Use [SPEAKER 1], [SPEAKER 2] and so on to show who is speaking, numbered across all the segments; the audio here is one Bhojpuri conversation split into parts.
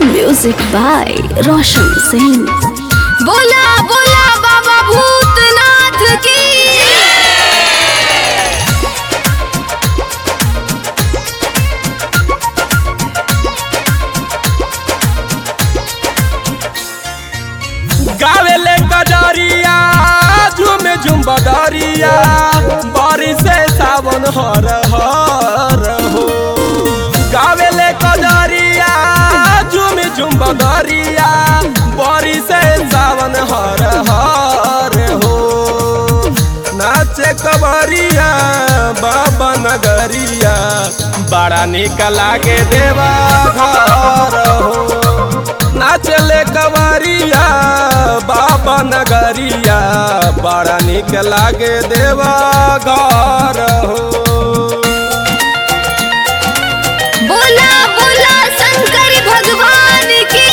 [SPEAKER 1] म्यूजिक बाय रोशन सिंह
[SPEAKER 2] बोला बोला बाबा भूतनाथ की
[SPEAKER 3] गावेले कजरिया झूम झूम बदरिया बारिश से सावन हर हर हो गावेले कजरिया झूम झूम बदरिया बारिश से सावन हर हर हो नाचे कबरिया बाबा नगरिया बड़ा निक लागे देवा घर हो नाचले कवरिया बाबा नगरिया बड़ा निक लागे देवा घर हो
[SPEAKER 2] बोला बोला शंकर भगवान की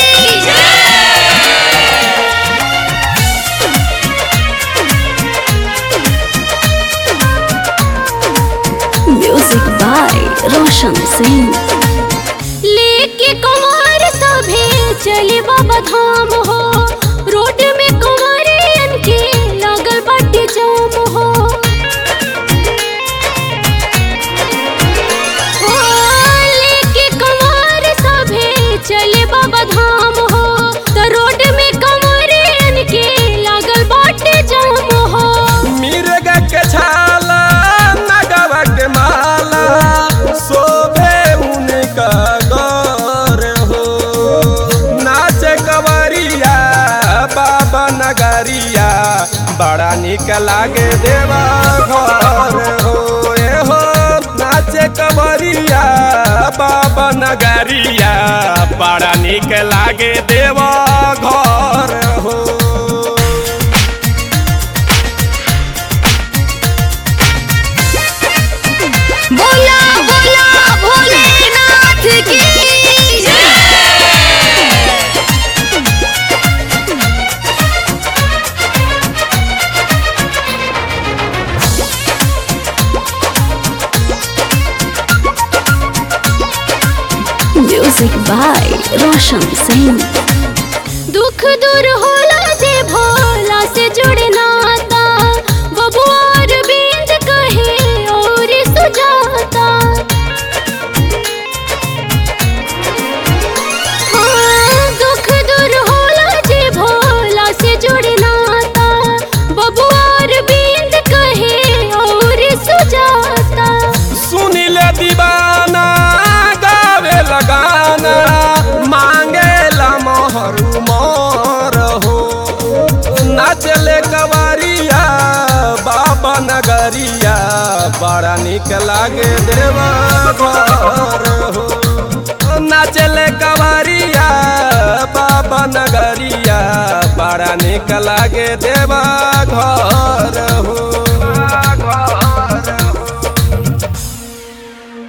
[SPEAKER 1] म्यूजिक बाय रोशन सिंह
[SPEAKER 2] लेके कुमार सभे चले बाबा धाम हो रोड में कुमारियन के लागल बाटे जाम हो हो, लेके कुमार सभे चले बाबा धाम हो त रोड में कुमारियन के लागल बाटे जाम हो
[SPEAKER 3] मिर्ग के छाला नगवा के माला शोभे उनका गौर हो नाच कवरिया बाबा नगरिया बड़ा निक लागे देवा घर हो ए हो नाचे कवरिया बाबा नगरिया बड़ा निक लागे देवा घर हो
[SPEAKER 2] बोला बोला भोलेनाथ की
[SPEAKER 1] म्यूजिक बाय रोशन सिंह
[SPEAKER 2] दुख दूर होला जे भोला से जुड़े नाता बबुआर बिंद कहे और सुजाता हाँ, दुख दूर होला जे भोला से जुड़े नाता बबुआर बिंद कहे और सुजाता
[SPEAKER 3] सुनिले दीवाना गावे लगाना मांगेला मोहर मोर हो नाचले कवरिया बाबा नगरिया बड़ा निक लागे देवा घर हो नाचले कवरिया बाबा नगरिया बड़ा निक लागे देवा घर हो